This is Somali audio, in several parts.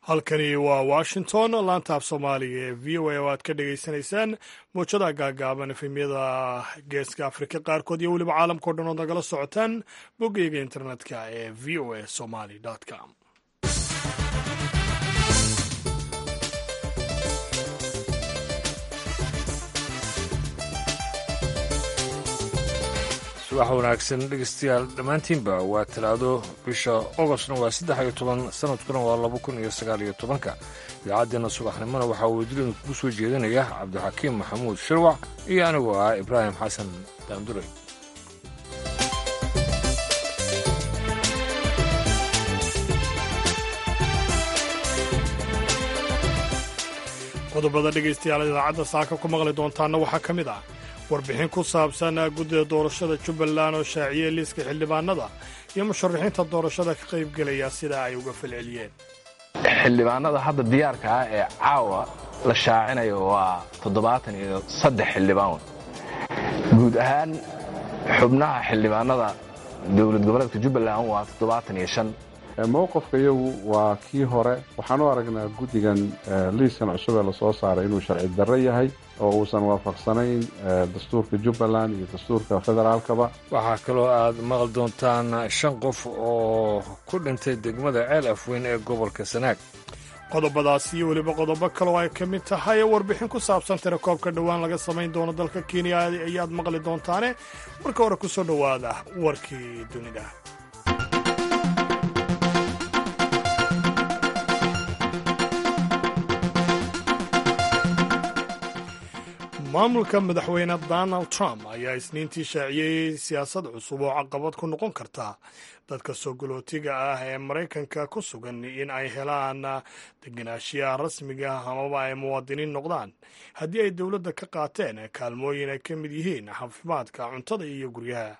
halkani waa washington laanta af soomaaliga ee v o a oo aad ka dhagaysanaysaan mowjadaha gaagaaban efemyada geeska afrika qaarkood iyo weliba caalamkao dhan ood nagala socotaan boggeyga internetka ee v o a somaly com subax wanaagsan dhegeystayaal dhammaantiinba waa talaado bisha ogostna waa saddex iyo toban sanadkuna waa laba kun iyo sagaal iyo tobanka idaacaddeena subaxnimona waxaa weydilinu kugu soo jeedinaya cabdixakiim maxamuud shirwac iyo anigoo ah ibraahim xasan daanduray qodobada dhegaystayaal idaacadda saaka ku maqli doontaana waxaa ka mid ah warbixin ku saabsan guddida doorashada jubbaland oo shaaciyey liiska xildhibaanada iyo musharaxiinta doorashada ka qaybgelaya sida ay uga falceliyeen xildhibaanada hadda diyaarka ah ee caawa la shaacinayo waa toddobaatan iyo saddex xildhibaan guud ahaan xubnaha xildhibaanada dowlad goboleedka jubbaland waa toddobaatan iyo shan mowqafka iyagu waa kii hore waxaan u aragnaa guddigan liiskan cusub ee lasoo saaray inuu sharci darro yahay oo uusan waafaqsanayn dastuurka jubbaland iyo dastuurka federaalkaba waxaa kaloo aad maqli doontaan shan qof oo ku dhintay degmada ceel afweyn ee gobolka sanaag qodobadaas iyo weliba qodobo kaloo ay ka mid tahay warbixin ku saabsan tirakoobka dhowaan laga samayn doono dalka kenya ayaad maqli doontaane marka hore ku soo dhowaada warkii dunida maamulka madaxweyne donald trump ayaa isniintii shaaciyey siyaasad cusub oo caqabad ku noqon karta dadka soo galootiga ah ee maraykanka ku sugan in ay helaan degenaanshiyaha rasmiga amaba ay muwaadiniin noqdaan haddii ay dowladda ka qaateen kaalmooyin ay ka mid yihiin caafimaadka cuntada iyo guryaha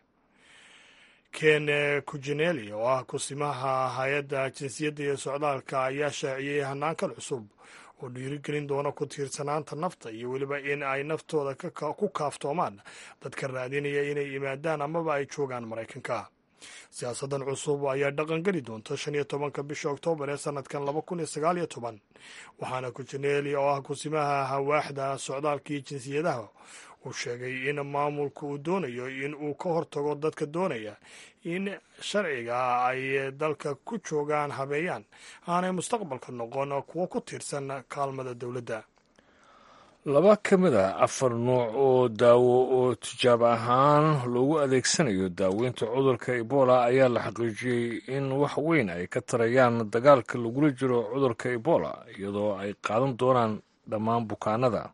ken kujeneli oo ah kusimaha hay-adda jinsiyadda iyo socdaalka ayaa shaaciyey hanaankan cusub oo dhiirigelin doona ku tiirsanaanta nafta iyo weliba in ay naftooda ku kaaftoomaan dadka raadinaya inay yimaadaan amaba ay joogaan maraykanka siyaasaddan cusub ayaa dhaqangeli doonta shan iyo tobanka bisha oktoobar ee sanadkan laba kun iyo sagaal iyo toban waxaana kujeneli oo ah kusimaha hawaaxda socdaalka iyo jinsiyadaha uu sheegay in maamulku uu doonayo in uu ka hortago dadka doonaya in sharciga ay dalka ku joogaan habeeyaan aanay mustaqbalka noqon kuwo ku tiirsan kaalmada dowladda laba ka mid a afar nuuc oo daawo oo tijaabo ahaan loogu adeegsanayo daaweynta cudurka ebola ayaa la xaqiijiyey in wax weyn ay ka tarayaan dagaalka lagula jiro cudurka ebola iyadoo ay qaadan doonaan dhammaan bukaanada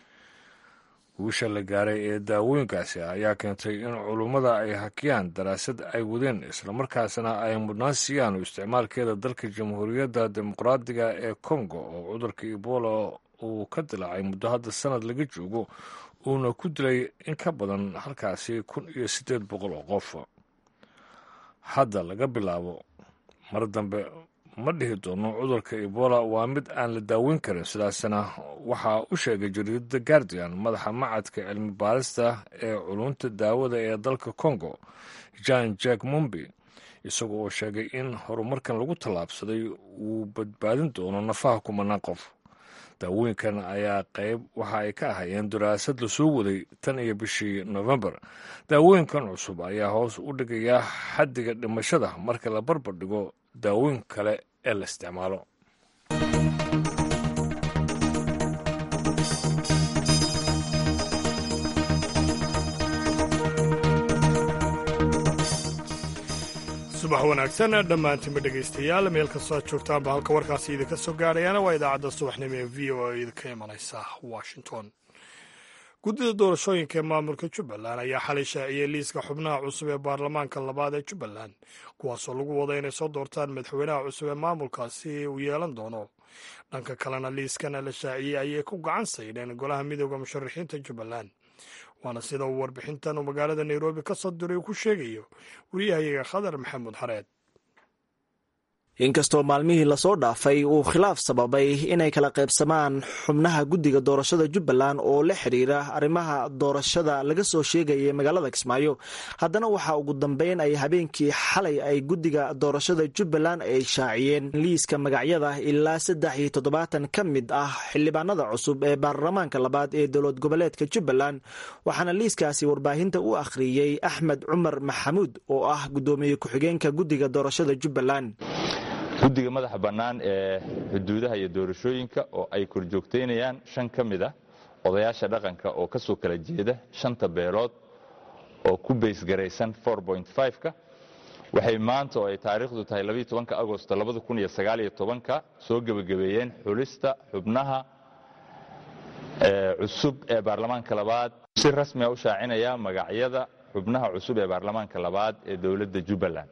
guusha la gaaray ee daawooyinkaasi ayaa keentay in culummada ay hakiyaan daraasad ay wadeen islamarkaasna ay mudnaan siiyaan isticmaalkeeda dalka jamhuuriyadda dimuqraadiga ee kongo oo cudurka ebola uu ka dilaacay muddo hadda sanad laga joogo uuna ku dilay in ka badan halkaasi kun iyo siddeed boqol oo qof hadda laga bilaabo mar dambe ma dhihi doono cudurka ebola waa mid aan la daaweyn karin sidaasna waxaa u sheegay jariidada guardian madaxa macadka cilmi baarista ee culunta daawada ee dalka congo jan jack mumbi isagoo oo sheegay in horumarkan lagu tallaabsaday uu badbaadin doono nafaha kumanaan qof daawooyinkan ayaa qayb waxa ay ka ahayeen daraasad lasoo waday tan iyo bishii novembar daawooyinkan cusub ayaa hoos u dhigaya xaddiga dhimashada marka la barbar dhigo daawooyin kale ee la isticmaalo subax wanaagsan dhammaantiinba dhegaystayaal meel kastoo aad joogtaanba halka warkaasi idinka soo gaadhayaana waa idaacadda subaxnimo ee v o a idinka imanaysa washington guddida doorashooyinka ee maamulka jubbaland ayaa xalay shaaciyey liiska xubnaha cusub ee baarlamaanka labaad ee jubbaland kuwaasoo lagu wada inay soo doortaan madaxweynaha cusub ee maamulkaasi uu yeelan doono dhanka kalena liiskana la shaaciyey ayay ku gacan saydheen golaha midooda musharaxiinta jubbaland waana sida uu warbixintan uu magaalada nairobi ka soo diray uu ku sheegayo wariyahayaga khadar maxamuud xareed inkastoo maalmihii lasoo dhaafay uu khilaaf sababay inay kala qaybsamaan xubnaha guddiga doorashada jubbaland oo la xidhiira arrimaha doorashada laga soo sheegayay magaalada kismaayo haddana waxaa ugu dambeyn ay habeenkii xalay ay guddiga doorashada jubbaland ay shaaciyeen liiska magacyada ilaa saddex iyo toddobaatan ka mid ah xildhibaanada cusub ee baarlamaanka labaad ee dowlad goboleedka jubbaland waxaana liiskaasi warbaahinta u akhriyey axmed cumar maxamuud oo ah guddoomiye ku-xigeenka guddiga doorashada jubbaland guddiga madaxa bannaan ee xuduudaha iyo doorashooyinka oo ay korjoogtaynayaan shan ka mid ah odayaasha dhaqanka oo ka soo kala jeeda shanta beelood oo ku baysgaraysan ka waxay maanta oo ay taariikhdu tahay agosto ka soo gebagabeeyeen xulista xubnaha cusub ee baarlamaanka labaad si rasmia u shaacinaya magacyada xubnaha cusub ee baarlamaanka labaad ee dowladda jubbaland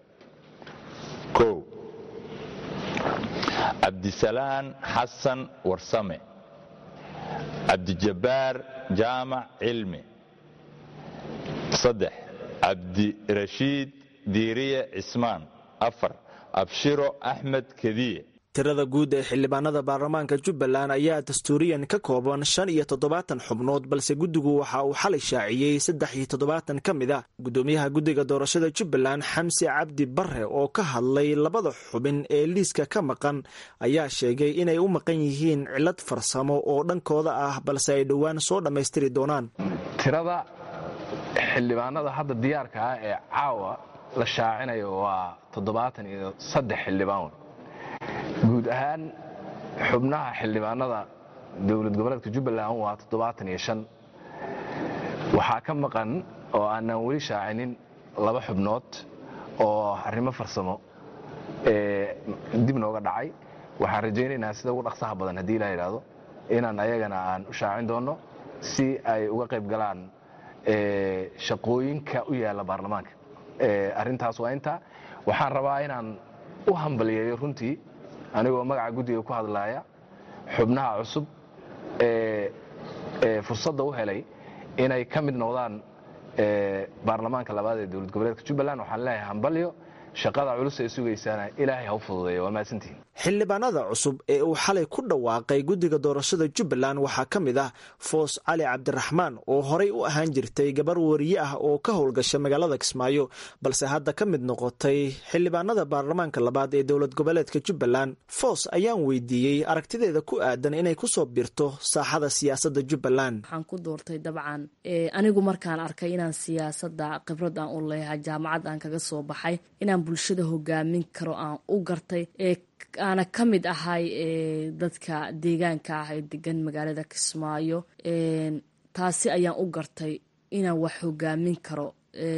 cabdisalaan xasan warsame cabdijabbaar jaamac cilmi saddex cabdirashiid diiriye cismaan afar abshiro axmed kediye tirada guud ee xildhibaanada baarlamaanka jubbaland ayaa dastuuriyan ka kooban shan iyo toddobaatan xubnood balse guddigu waxa uu xalay shaaciyey saddex iyo toddobaatan ka mid a guddoomiyaha guddiga doorashada jubbaland xamsi cabdi bare oo ka hadlay labada xubin ee liiska ka maqan ayaa sheegay inay u maqan yihiin cilad farsamo oo dhankooda ah balse ay dhowaan soo dhammaystiri doonaan tirada xildhibaanada hadda diyaarka ah ee caawa la shaacinayo waa toddobaatan iyo saddex xildhibaan guud ahaan xubnaha xildhibaanada dowlad goboleedka jubbaland waa toddobaatan iyo shan waxaa ka maqan oo aanaan weli shaacinin laba xubnood oo arrimo farsamo ee dib nooga dhacay waxaan rajaynaynaa sida ugu dhaqsaha badan haddii ilaa yidhaahdo inaan ayagana aan u shaacin doonno si ay uga qayb galaan shaqooyinka u yaalla baarlamaanka arrintaas waa intaa waxaan rabaa inaan u hambaliyeeyo runtii anigoo magaca guddiga ku hadlaaya xubnaha cusub ee fursadda u helay inay ka mid noqdaan baarlamaanka labaad ee dowlad goboleedka jubbaland waxaan leeyahay hambalyo shaqada culus ee sugaysaana ilaahay ha u fududeeya waa mahadsantihin xildhibaanada cusub ee uu xalay ku dhawaaqay guddiga doorashada jubbaland waxaa ka mid ah foos cali cabdiraxmaan oo horey u ahaan jirtay gabar wariye ah oo ka howlgasha magaalada kismaayo balse hadda ka mid noqotay xildhibaanada baarlamaanka labaad ee dowlad goboleedka jubbaland foos ayaan weydiiyey aragtideeda ku aadan inay kusoo birto saaxada siyaasadda jubbaland waxaan ku doortay dabcan anigu markaan arkay inaan siyaasada khibrad aan u leeyahay jaamacad aan kaga soo baxay inaan bulshada hogaamin karo aan u gartay aana ka mid ahay dadka deegaanka ah ee degan magaalada kismaayo taasi ayaan u gartay inaan wax hogaamin karo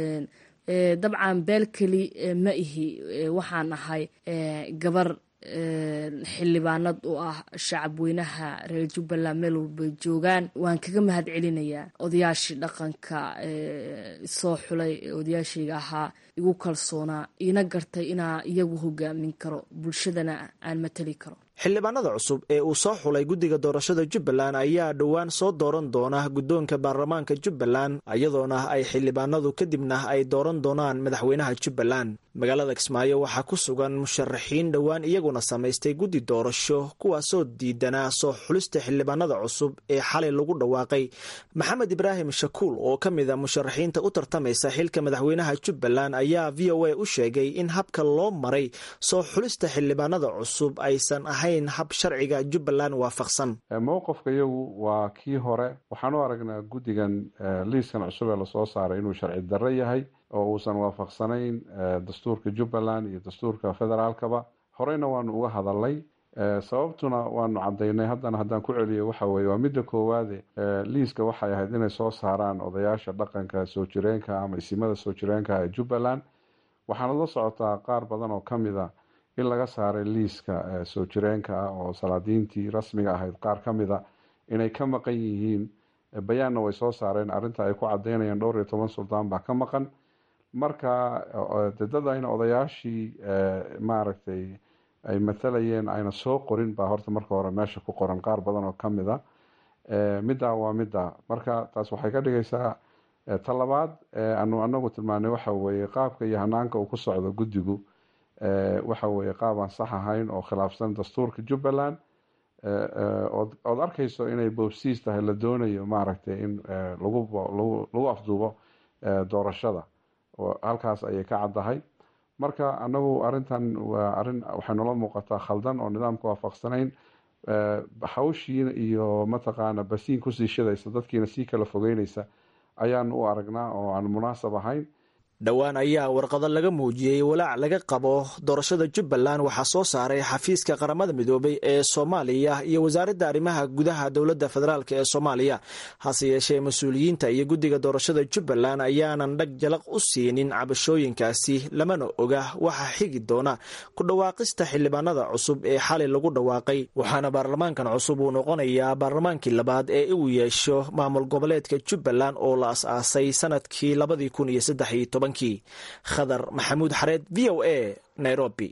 dabcan beelkeli ma ihi waxaan ahay gabar xildhibaanad u ah shacabweynaha reer jubbaland meel walbay joogaan waan kaga mahad celinayaa odayaashii dhaqanka soo xulay odayaashayga ahaa igu kalsoonaa iina gartay inaa iyagu hogaamin karo bulshadana aan matali karo xildhibaanada cusub ee uu soo xulay guddiga doorashada jubbaland ayaa dhowaan soo dooran doona guddoonka baarlamaanka jubbaland iyadoona ay xildhibaanadu kadibna ay dooran doonaan madaxweynaha jubbaland magaalada kismaayo waxaa ku sugan musharaxiin dhowaan iyaguna samaystay guddi doorasho kuwaasoo diidanaa soo xulista xildhibaanada cusub ee xalay lagu dhawaaqay maxamed ibraahim shakuul oo ka mid a musharaxiinta u tartamaysa xilka madaxweynaha jubbaland ayaa v o a u sheegay in habka loo maray soo xulista xildhibaanada cusub aysan ahayn hab sharciga jubbaland waafaqsan mowqifka iyagu waa kii hore waxaan u aragnaa guddigan liiskan cusub ee lasoo saaray inuu sharci darro yahay oo uusan waafaqsanayn dastuurka jubbaland iyo dastuurka federaalkaba horeyna waanu uga hadalnay sababtuna waanu cadaynay haddana haddaan ku celiyo waxa weye waa midda koowaade liiska waxay ahayd inay soo saaraan odayaasha dhaqanka soo jireenka ama isimada soo jireenka ee jubbaland waxaana la socotaa qaar badan oo kamid a in laga saaray liiska soo jireenka ah oo salaadiintii rasmiga ahayd qaar ka mid a inay ka maqan yihiin bayaanna way soo saareen arrinta ay ku cadaynayaan dhowr iyo toban suldaan baa ka maqan marka dadadayna odayaashii maaragtay ay matalayeen ayna soo qorin baa horta marka hore meesha ku qoran qaar badan oo kamid a middaa waa midda marka taas waxay ka dhigaysaa talabaad anu anagu tilmaanay waxa weeye qaabka iyo hanaanka uu ku socdo guddigu waxa weeye qaab aan sax ahayn oo khilaafsan dastuurka jubbaland ood arkayso inay boobsiis tahay la doonayo maaragtay in lagu afduubo doorashada halkaas ayay ka caddahay marka anagu arintan waa arin waxay noola muuqataa khaldan oo nidaamka waafaqsanayn hawshiina iyo mataqaana basiin kusii shidaysa dadkiina sii kala fogeynaysa ayaan u aragnaa oo aan munaasab ahayn dhowaan ayaa warqado laga muujiyey walaac laga qabo doorashada jubbaland waxaa soo saaray xafiiska qaramada midoobay ee soomaaliya iyo wasaaradda arrimaha gudaha dowladda federaalk ee soomaaliya hase yeeshee mas-uuliyiinta iyo guddiga doorashada jubbaland ayaanan dhag jalaq u siinin cabashooyinkaasi lamana oga waxa xigi doona ku dhawaaqista xildhibaanada cusub ee xalay lagu dhawaaqay waxaana baarlamaankan cusub uu noqonayaa baarlamaankii labaad ee uu yeesho maamul goboleedka jubbaland oo la as-aasay sanadkii labadii kun iyo saddex iyo toban khadar maxamuud xareed v o a nairobi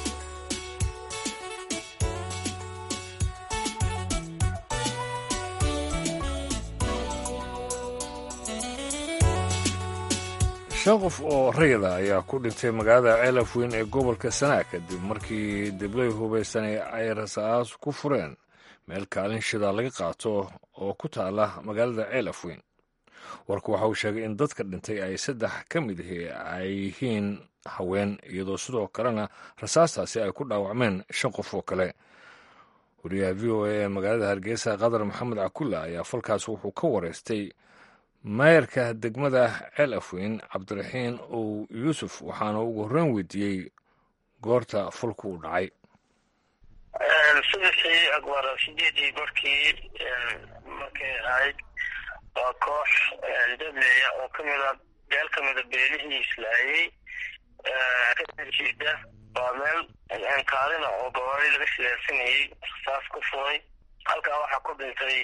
shan qof oo rayada ayaa ku dhintay magaalada ceelaf weyn ee gobolka sanaa kadib markii deblay hubaysanay ay rasaas ku fureen meel kaalin shidaa laga qaato oo ku taala magaalada ceelaf weyn warku waxa uu sheegay in dadka dhintay ay saddex ka mid ahi ay yihiin haween iyadoo sidoo kalena rasaastaasi ay ku dhaawacmeen shan qof oo kale wariyaha v o a ee magaalada hargeysa qadar maxamed cakulla ayaa falkaas wuxuu ka wareystay maayarka degmada ceel afweyn cabdiraxiin ow yuusuf waxaana ugu horreyn weydiiyey goorta falku uu dhacay subaxii akbar sideedii gorkii markay ahayd waa koox dableya oo kamida beel kamida beelihii islaayey kajeeda waa meel kaalina oo gabaari laga sileersanayey rasaas ku furay halkaa waxaa ku dhintay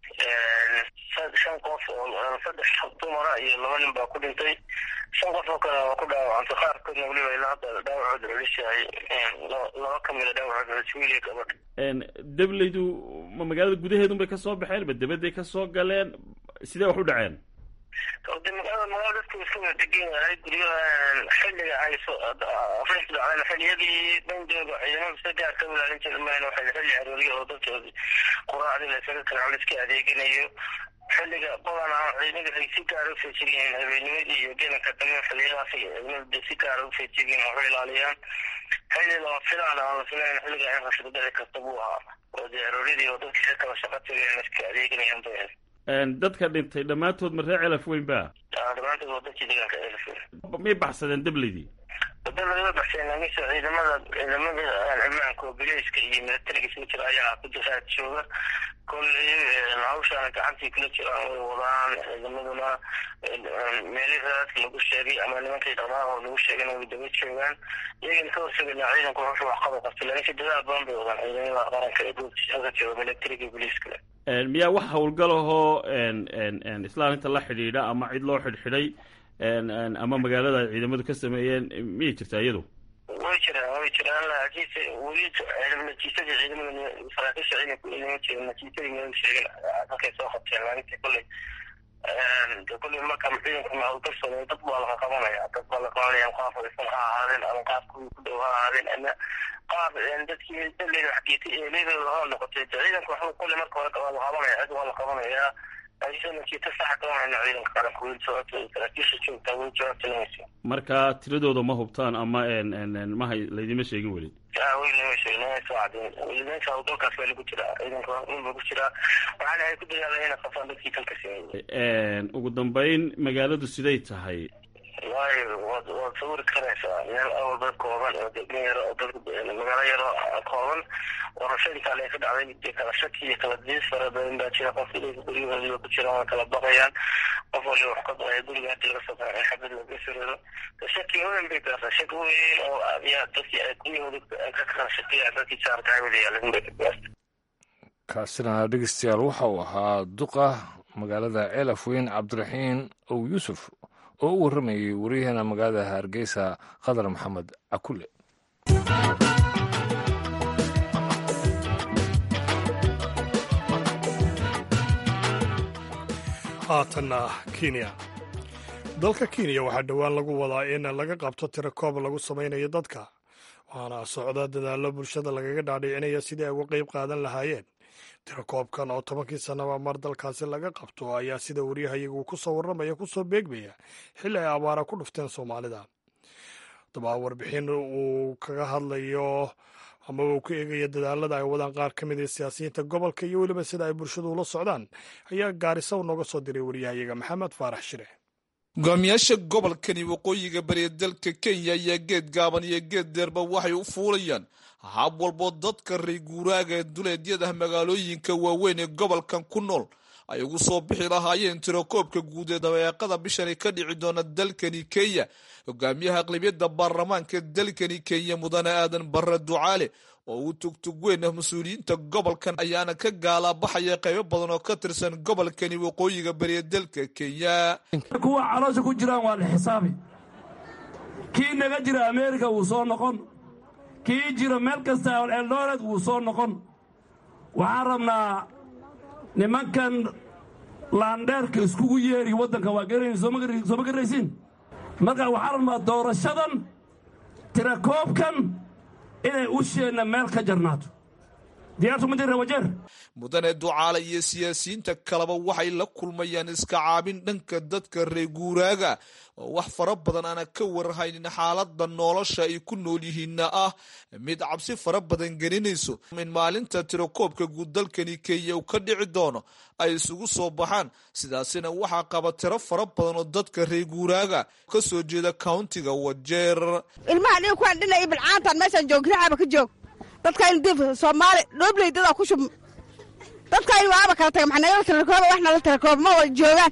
shan qof oo saddex dumara iyo laba nin baa ku dhintay shan qof oo kale waa ku dhaawacantay qaarkoodna weliba ilaa hadda dhaawacooda culis yahay laba kamida dhaawacooda culis wiiliya gabadha dableydu ma magaalada gudaheedun bay kasoo baxeen ma debadday kasoo galeen sidee wax u dhaceen de magaalada magaalada dadku iska wada degan yahay guryaha xilliga ay afrixdu dhacdeen xilliyadii bandooga ciidamada sida gaar ka ilaalin jira mayna waxay xilli arooriya oo dadkoodi quraacdii la isaga kala culis ka adeeganayo xilliga badanaa ciidamada ay si gaara u feejigan habeennimadii iyo gelanka dambe xilliyadaas ciidamada si gaara u feejigan waxu ilaaliyaan xilli lama filaan aan la filayn xilliga in rashida dhici karta buu ahaa oo dee arooryadii oo dadkii kala shaqa tagayaan iska adeeganayaan bay dadka dhintay dhammaantood ma ree celaf weyn ba dhammaantood waa dadkii deegaanka celaf weyn may baxsadeen dableydii wada laga baxseen laakiinse ciidamada ciidamada ammaanka oo bileyska iyo milatariga isku jira ayaa ku jiraad jooga kolley hawshaana gacantii kula jiraan way wadaan ciidamaduna meelihii raadka lagu sheegay ama nimankii dhaqdhaqaaqoo lagu sheegayna way daba joogaan iyagana ka horsegaynaa ciidanku wuxuu wax qaba qabtay laakiinse dadaal badan bay wadaan ciidamada qaranka ee goobtiisa jooga milatariga iyo bileyskale miyaa wax howlgalahoo islaaminta la xidhiidha ama cid loo xidhxidhay ama magaalada ay ciidamadu ka sameeyeen miyay jirtaa iyadu way jiraan way jiraan laakiinse weli natiijadii ciidamada saraakiisha ciidanku inama jirin natiijadii ma sheegin halkay soo qabteen laakiinse kolley kolley marka ciidanku hawlgal sameeyo dad baa laga qabanaya dad baa la qabanaya qaab fadhiisan ha ahaadeen ama qaab kuwii ku dhow ha ahaadeen ama qaab dadkii daleyda xageetay eeleydooda ha noqotay ciidanku waxbuu kolley marka hore waa la qabanaya cid waa la qabanayaa marka tiradooda ma hubtaan ama maha laydima sheegin weli ugu dambeyn magaaladu siday tahay waay waad waad sawiri karaysaa meel awal dad kooban oo degmo yaro oo dad magaalo yaro kooban doorashadii kale ay ka dhacday dee kala shaki iyo kala diis fara badan baa jira qof ilayka guryahoodiiba ku jiraan waa kala baqayaan qof waliba wax ka baqaya guriga hadii laga soo baxay xabad laga sirado shaki weyn bay gaartaa shaki weyn oo yaa dadkii ay guryahooda ka kala shakiya dadkii jaarka hawada yaalin bay ka gaarta kaasina dhegeystayaal waxa uu ahaa duqa magaalada ceelaf weyn cabdiraxiin ow yuusuf oo u warramayay wariyaheena magaalada hargeysa qadar maxamed cakule haatanna kenya dalka kenya waxaa dhowaan lagu wadaa in laga qabto tiro koob lagu samaynayo dadka waana socda dadaallo bulshada lagaga dhaadhicinaya sidii ay uga qeyb qaadan lahaayeen tirakoobkan oo tobankii sannaba mar dalkaasi laga qabto ayaa sida waryahayagu ku soo warramaya ku soo beegmaya xilli ay abaara ku dhufteen soomaalida haddaba warbixin uu kaga hadlayo amaba uu ku eegaya dadaalada ay wadaan qaar ka mid a siyaasiyiinta gobolka iyo weliba sida ay bulshadu ula socdaan ayaa gaarisa nooga soo diray waryahayaga maxamed faarax shire hogaamiyaasha gobolkani waqooyiga bariya dalka kenya ayaa geed gaaban iyo geed deerba waxay u fuulayaan hab walboo dadka rey guuraaga ee duleedyada magaalooyinka waaweyn ee gobolkan ku nool ay ugu soo bixi lahaayeen tirakoobka guud ee dabeeqada bishani ka dhici doona dalkani kenya hogaamiyaha aqlabiyadda baarlamaanka dalkani kenya mudane aadan barre ducaale oo uu tugtug weyn ah mas-uuliyiinta gobolkan ayaana ka gaalaabaxaya qaybo badan oo ka tirsan gobolkani waqooyiga bariya dalka kenya kuwa caloosha ku jiraan waa la xisaabi kii naga jira ameerika wuu soo noqon kii jira meel kasta eldoret wuu soo noqon waxaan rabnaa nimankan laandheerka iskugu yeeri waddanka waa garanay sooma garaysiin marka waxaan rabnaa doorashadan tirakoobkan inay usheenna meel ka jarnaato diyaartu ma jirra wajeer mudane ducaale iyo siyaasiyiinta kaleba waxay la kulmayaan iska caabin dhanka dadka reer guuraaga oo wax fara badan aana ka warhaynin xaaladda nolosha ay ku nool yihiinna ah mid cabsi fara badan gelinayso in maalinta tirakoobka guud dalkani kenya uu ka dhici doono ay isugu soo baxaan sidaasina waxaa qaba tiro fara badan oo dadka reer guuraaga ka soo jeeda countiga wajeer ilmaha nin kuwaan dhina iyo bilcaantan meeshaan joog rixaba ka joog dadkayn dib soomaali dhoobley dadaa ku shub dadkayn waaba kala taga maxaa nagala tirakooba wax nala tirakooba ma wada joogaan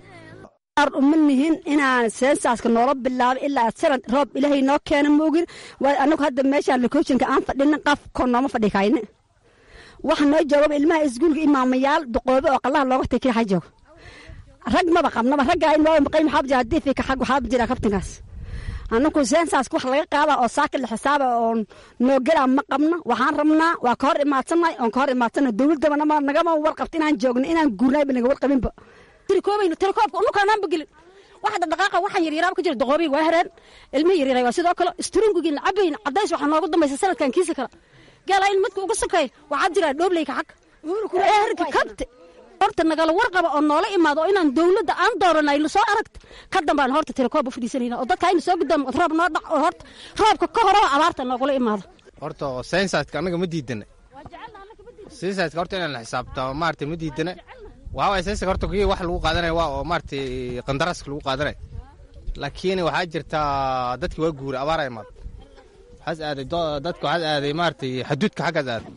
uma nihin inaan seensaska noola bilaabo ilaa sanad roob ilaahay noo keena moogin waay anagu hadda meeshaan lokooshinka aan fadhinin qafkoo nooma fadhi kayne waxa noo joogaba ilmaha iskuulka imaamayaal duqoobe oo qallaha looga takira ha joogo rag maba qabnaba raggaa in waa maqay maxaa jira haddii fika xag waxaa jira kabtinkaas anagu seensaska wax laga qaada oo saaka la xisaaba oo noo gelaa ma qabno waxaan rabnaa waa ka hor imaadsannahay oon ka hor imaadsannahay dowladaba nagama warqabta inaan joogno inaan guurnayba naga warqabinba tirikoobayno tirikoobka unukaanaanba gelin waxa dhaqdhaqaaqa waxaan yaryaraaba ka jira doqoobiga waa hereen ilmihi yaryaray waa sidoo kale isturingugiin cabayn cadays waxaa noogu dambaysa sanadkan kiisa kale gaala in midka uga sokeeya waxaa jira dhoobleyka xag eerka kabte horta nagala warqaba oo noola imaado oo inaan dowladda aan dooranay lasoo aragta ka dambaan horta tirakoob u fadhiisanayna oo dadka ayna soo guddaamo roob noo dhac oo horta roobka ka horaba abaarta noogula imaado horta saynsaska annaga ma diidana saynsaska horta inaan la xisaabto maarata ma diidana waxaa waay saynsaska horta kii wax lagu qaadanaya waa oo maarata qandaraaska lagu qaadanaya laakiin waxaa jirta dadki waa guura abaara imaad waxaas aaday dadka waxaas aaday maarata xaduudka xaggaas aaday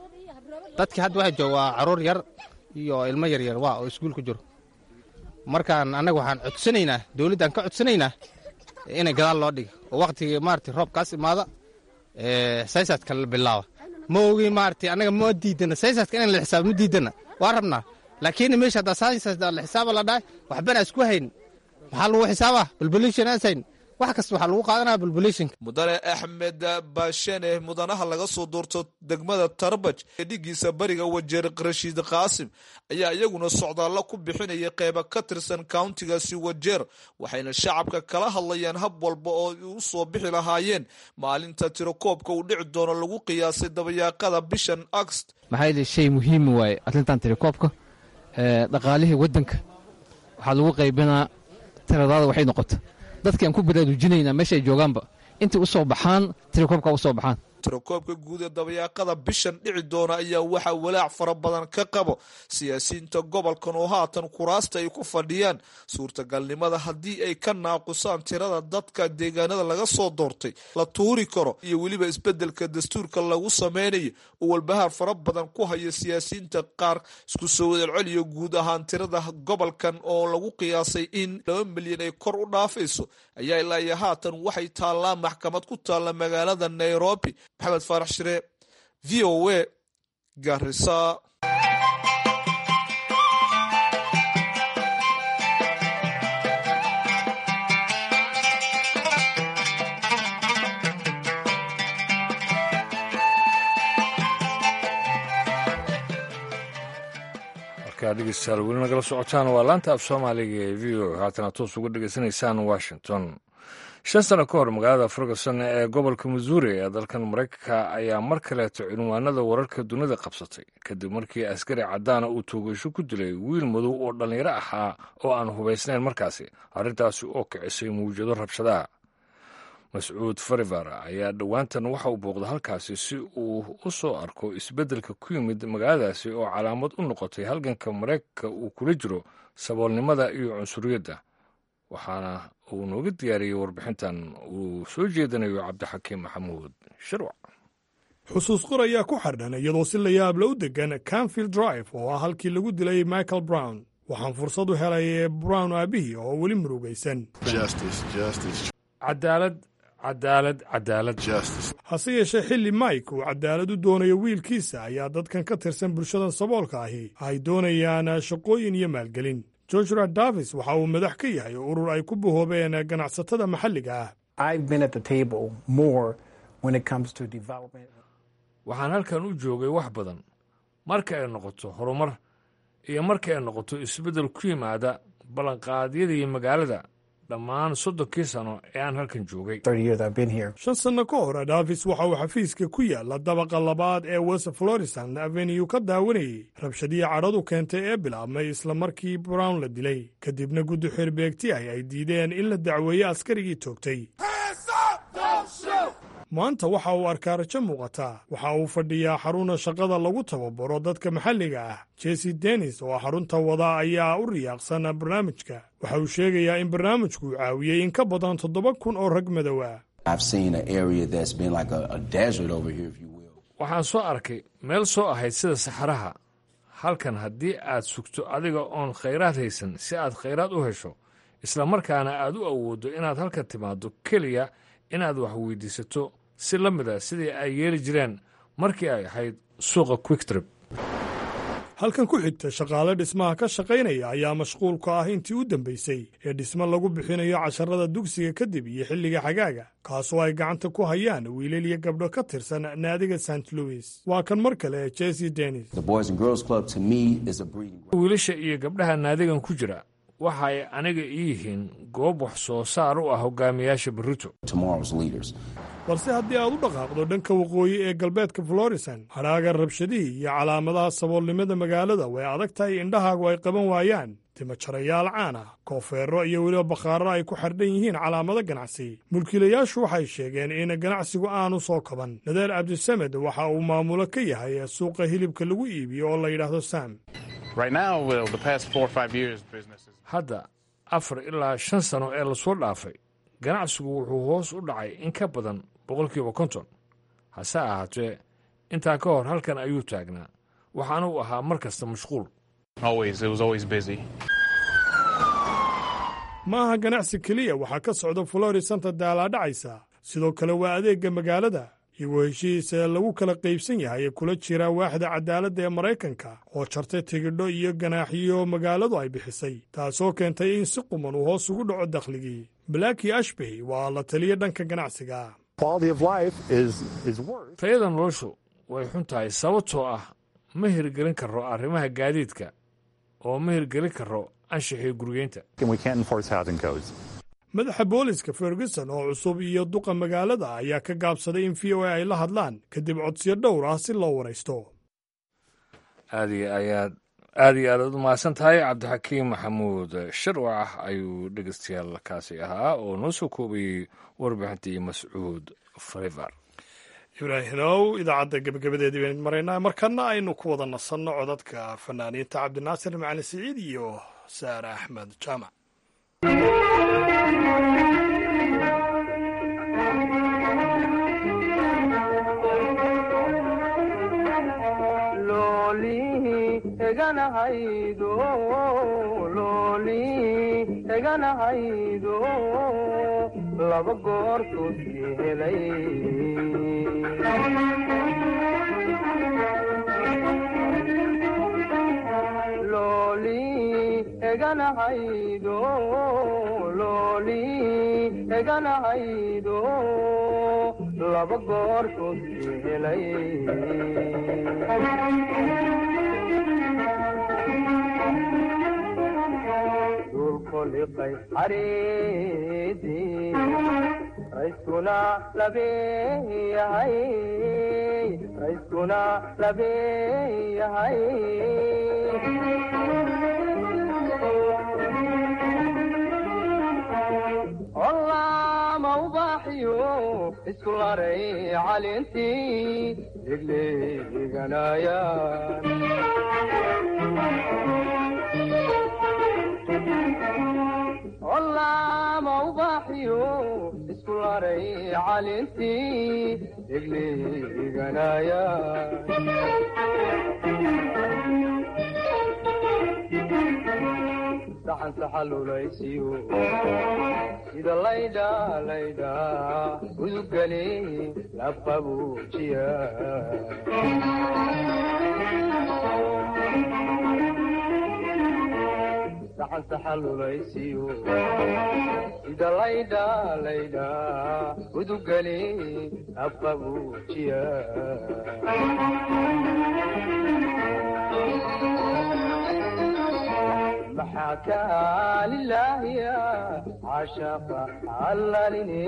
dadki hadda waxa jooga waa caruur yar iyo ilmo yaryar waa oo iskuul ku jiro markaan annaga waxaan codsanaynaa dowladdaan ka codsanaynaa inay gadaal loo dhiga oo wakhtigii maarata roobkaas imaada saysaadka la bilaaba ma ogi maarata annaga ma diidana saysaadka inaan la xisaabo ma diidana waa rabnaa laakiin meesha haddaa saysaadka la xisaaba la dhahay waxbana isku hayn maxaa lagu xisaabaa balbalation aan sayn wax kasta waxaa lagu qaadanaya balbulationka mudane axmed baashene mudanaha laga soo doorto degmada tarbaj ee dhigiisa bariga wajeer rashiid qaasim ayaa iyaguna socdaallo ku bixinaya qeyba ka tirsan countigaasi wajeer waxayna shacabka kala hadlayaan hab walba oo u soo bixi lahaayeen maalinta tirakoobka uu dhici doono lagu qiyaasay dabayaaqada bishan agost maxaa yeele shay muhiima waaye arrintan tirakoobka dhaqaalihii waddanka waxaa lagu qaybinaa tiradaada waxay noqota dadki aan ku baraarujinaynaa meesha ay joogaanba intay u soo baxaan tirakoobka u soo baxaan tirakoobka guud ee dabayaaqada bishan dhici doona ayaa waxaa walaac fara badan ka qabo siyaasiyiinta gobolkan oo haatan kuraasta ay ku fadhiyaan suurtagalnimada haddii ay ka naaqusaan tirada dadka deegaanada laga soo doortay la tuuri karo iyo weliba isbedelka dastuurka lagu sameynayo oo walbahaar fara badan ku haya siyaasiyiinta qaar isku soo wadalceliyo guud ahaan tirada gobolkan oo lagu qiyaasay in laba milyan ay kor u dhaafayso ayaa ilaa iyo haatan waxay taallaa maxkamad ku taalla magaalada nairobi maxamed faarax shire v o a garisa markaa dhegeystayaal weli nagala socotaan waa laanta af soomaaliga ee v o haatana toos uga dhegeysanaysaan washington shan sano ka hor magaalada ferguson ee gobolka missouri ee dalkan maraykanka ayaa mar kaleeto cinwaanada wararka dunida qabsatay kadib markii askari caddaana uu toogasho ku dilay wiil madow oo dhallinyaro ahaa oo aan hubaysnayn markaasi arrintaasi oo kicisay mawjado rabshadaha mascuud farivar ayaa dhowaantan waxa uu booqda halkaasi si uu u soo arko isbeddelka ku yimid magaaladaasi oo calaamad u noqotay halganka maraykanka uu kula jiro saboolnimada iyo cunsuriyadda waxaana uu nooga diyaariyey warbixintan uu soo jeedinayo cabdixakiim maxamuud shirwac xusuus qor ayaa ku xardhan iyadoo si la yaabla u degan canfield drive oo ah halkii lagu dilay michael brown waxaan fursad u helay brown aabihii oo weli murugaysan cadaalad cadaalad cadaalad hase yeeshee xilli mike uu cadaalad u doonayo wiilkiisa ayaa dadkan ka tirsan bulshada saboolka ahi ay doonayaan shaqooyin iyo maalgelin georgera davis waxa uu madax ka yahay urur ay ku bahoobeen ganacsatada maxalliga ah waxaan halkan u joogay wax badan marka ay noqoto horumar iyo marka ay noqoto isbeddel ku yimaada ballanqaadyadii magaalada dhammaan soddonkii sano ee aan halkan joogay shan sanno ka hor davis waxa uu xafiiska ku yaalla dabaqa labaad ee west florison avenue ka daawanayey rabshadii cadhadu keentay ee bilaabmay isla markii brown la dilay kadibna guddi xirbeegti ah ay diideen in la dacweeyo askarigii toogtay maanta waxa uu arkaa rajo muuqataa waxa uu fadhiyaa xaruna shaqada lagu tababaro dadka maxalliga ah jesse dennis oo xarunta wada ayaa u riyaaqsan barnaamijka waxa uu sheegayaa in barnaamijku uu caawiyey in ka badan toddoba kun oo rag madow ah waxaan soo arkay meel soo ahayd sida saxaraha halkan haddii aad sugto adiga oon khayraad haysan si aad khayraad u hesho isla markaana aad u awooddo inaad halkan timaaddo keliya inaad wax weydiisato si la mid a sidii ay yeeli jireen markii ay ahayd suuqa quicktrip halkan ku xigta shaqaale dhismaha ka shaqaynaya ayaa mashquulka ah intii u dambaysay ee dhismo lagu bixinayo casharada dugsiga kadib iyo xilliga xagaaga kaasoo ay gacanta ku hayaan wiilal iyo gabdho ka tirsan naadiga st louis waa kan mar kale jesse dennis wiilasha iyo gabdhaha naadigan ku jira waxa ay aniga ii yihiin goob wax soo saar u ah hogaamiyaasha berrito balse haddii aad u dhaqaaqdo dhanka waqooyi ee galbeedka florison hadhaaga rabshadihii iyo calaamadaha saboolnimada magaalada way adag tahay indhahaagu ay qaban waayaan timajarayaal caan ah koofeero iyo weliba bakhaaro ay ku xardhan yihiin calaamado ganacsi mulkiilayaashu waxay sheegeen in ganacsigu aanu soo kaban nadeer cabdisamed waxa uu maamulo ka yahay suuqa hilibka lagu iibiyo oo la yidhaahdo sam hadda afar ilaa shan sano ee lasoo dhaafay ganacsigu wuxuu hoos u dhacay in ka badan boqolkiiba konton hase ahaatee intaa ka hor halkan ayuu taagnaa waxaana uu ahaa mar kasta mashquul ma aha ganacsi keliya waxaa ka socda florisanta daalaadhacaysa sidoo kale waa adeegga magaalada iyagoo heshiisa lagu kala qaybsan yahay ee kula jira waaxda cadaaladda ee maraykanka oo jartay tigidho iyo ganaaxiyo magaaladu ay bixisay taasoo keentay in si quman uu hoos ugu dhaco dakhligii blaki ashbey waa la taliya dhanka ganacsiga tayada noloshu way xun tahay sababtoo ah ma hirgelin karo arrimaha gaadiidka oo ma hirgelin karo anshaxii gurigeynta madaxa booliska ferguson oo cusub iyo duqa magaalada ayaa ka gaabsaday in v o a ay la hadlaan kadib codsiyo dhowr ah si loo waraysto aad iyo ayaad aad iyo aadaad u mahadsan tahay cabdixakiim maxamuud sharwac ayuu dhegeystayaal kaasi ahaa oo noo soo koobayey warbixintii mascuud farivar ibraahimow idaacadda gebagabadeedii baynu maraynaa markana aynu ku wada nasanno codadka fanaaniinta cabdinaasir macali siciid iyo saare axmed jaamac eganahaydo laba goortuusi helay looli eganahaydo looli eganahaydo laba goortuusi helay koliqay xariidii rayskuna labeeyahay rayskuna labeeyahay olaama ubaaxiyo isku laray calintii degleeganayaan olaama ubaaxiyo isku laray calintii degleeganayaan saxan saxalulaysiyo sida laydha laydha udugani labqabuujiya saxan saxalulaysiyo sida laydha laydha udugani labqabuujiya maxaa kaalilaahiya cashaqa allalini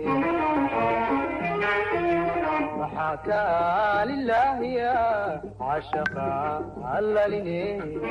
maxaa kaalilaahiya cashaqa allalini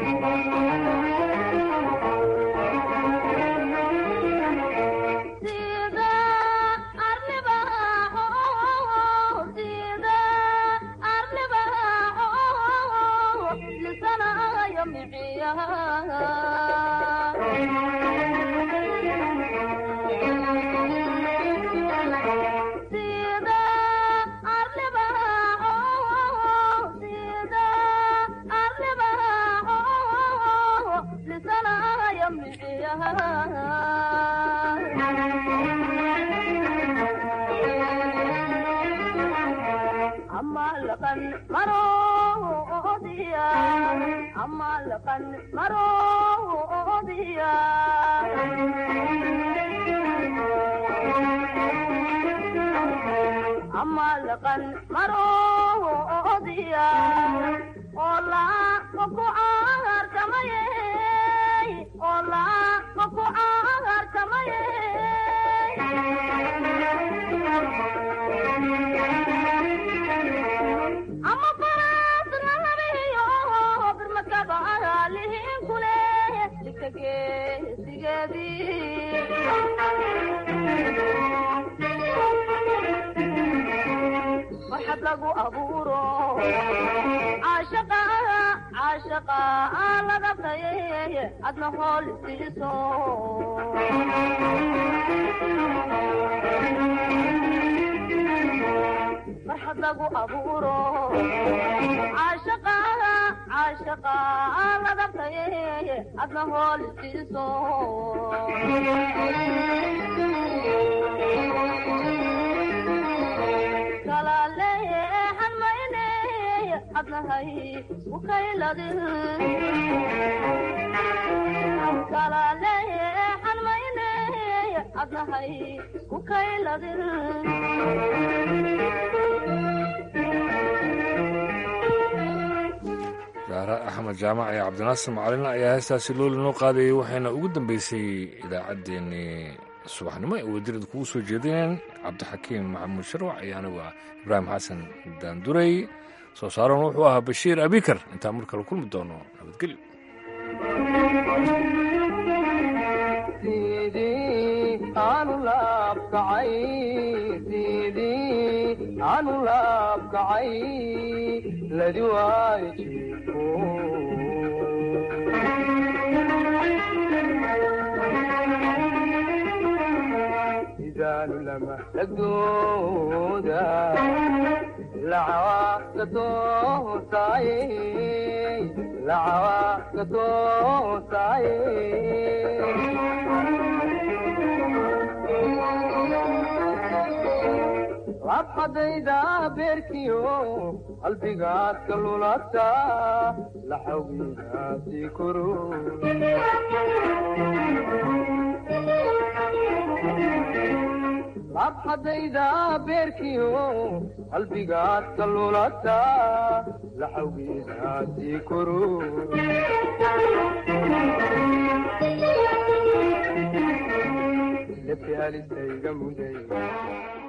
jaare axmed jaamac iyo cabdinaasir macalin ayaa heestaasi looli noo qaadayay waxayna ugu dambeysay idaacaddeenii subaxnimo ee wadirada kugu soo jeedineen cabdixakiim maxamuud sharwac iyo anigu ah ibraahim xasan daanduray soo saaran wuxuu ahaa bashiir abikar intaan mar kale kulmi doono nabadgelyo aanu laabkacay sidii aanu laabkacay ladi waayo jiifo idaanu lama lagdooda lacawa katoosaye lacawa katoosaye labxadayda beerkiyo qalbigaad ka lulata laxawgiidaasi koro labxadayda beerkiyo qalbigaad ka lulata laxawgiidaasi koro gafi halistayga muday